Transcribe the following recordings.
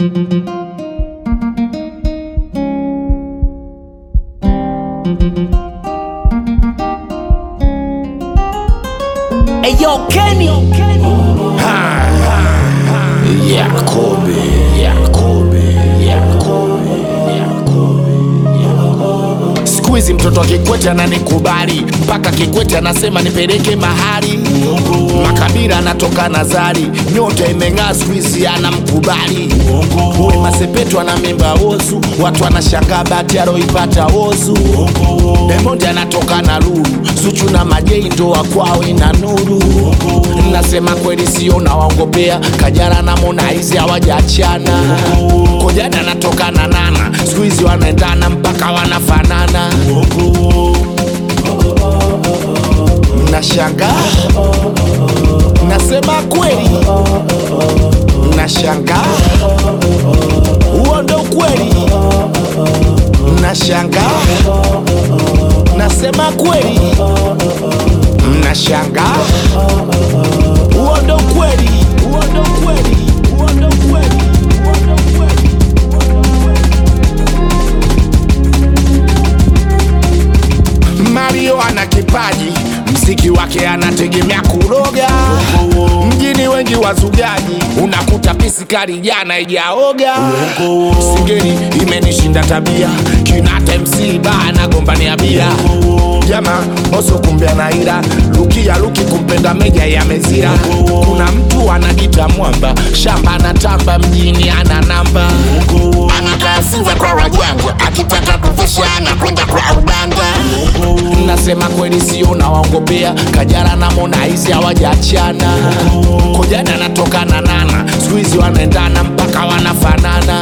Eyo Kenny Yakobe, Yakobe, Yakobe, Yakobe, Yakobe. Siku hizi mtoto wa Kikwete ananikubali mpaka Kikwete anasema nipeleke mahali. Makabila anatoka Nazari, nyota imeng'aa siku hizi anamkubali. Wema Sepetu ana mimba ozu, watu wanashangaa bahati aloipata ozu. Diamond anatoka na Lulu, Zuchu na Majei ndoa kwao ina nuru. Nasema kweli sio nawaongopea, Kajala na Harmonize hawajaachana. Kojana anatoka na Nana, siku hizi wanaendana mpaka wanafanana. Nashangaa, nasema kweli, nashangaa, huo ndo kweli. Nashangaa, nasema kweli, mnashangaa, huo ndo kweli, huo ndo kweli, huo ndo kweli, huo ndo kweli. Mario ana kipaji, mziki wake anategemea kuroga. Mjini wengi wazugaji, unakuta pisikari jana ijaoga. Singeli imenishinda tabia, kinata MC bana gombania bia. Jama oso kumbia na ila lukia luki kumpenda meja ya mezira. Kuna mtu anajita mwamba, shamba anatamba, mjini ana namba. Anakaa Sinza kwa wajanja, akitaka kufisha anakwenda kwa uganga. Nasema kweli sio nawaongopea, Kajala na Harmonize hawajaachana. Kojana anatoka na Nana, siku hizi wanaendana mpaka wanafanana.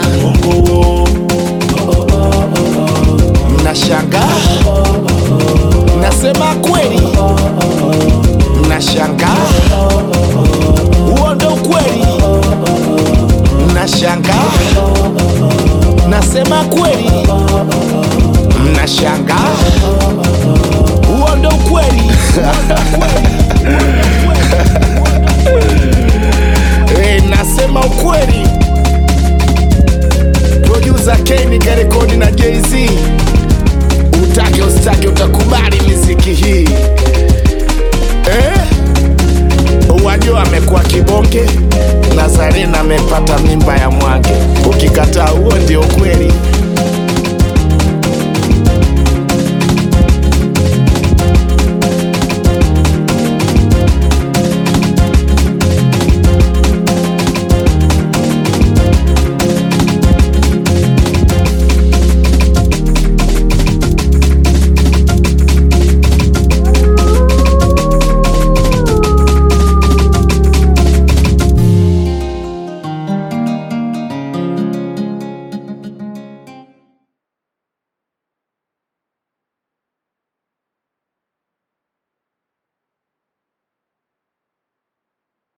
Mnashangaa, nasema kweli, mnashangaa, huo ndo ukweli. Mnashangaa, nasema kweli, mnashangaa, huo ndo ukweli. Eh, nasema ukweli,